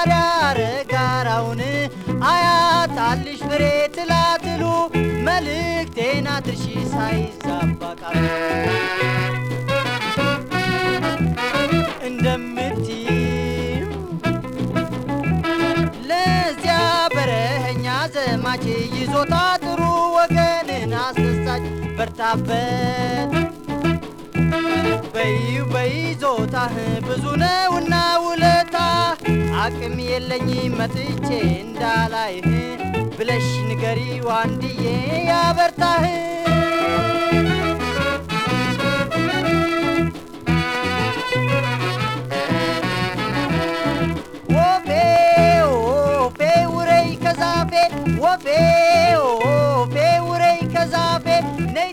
ታዲያ ረጋራውን አያጣልሽ ፍሬ ትላትሉ መልእክቴን አድርሺ ሳይዛባ ቃሉ እንደምትይው ለዚያ በረኸኛ ዘማች ይዞታ ጥሩ ወገንን አስደሳች በርታበት በይው በይዞታህ ብዙ ነውና ውለታ አቅም የለኝ መጥቼ እንዳላይህ ብለሽ ንገሪው አንድዬ ያበርታህ ወፌ ወፌ ውረይ ከዛፌ ወፌ ወፌ ውረይ ከዛፌ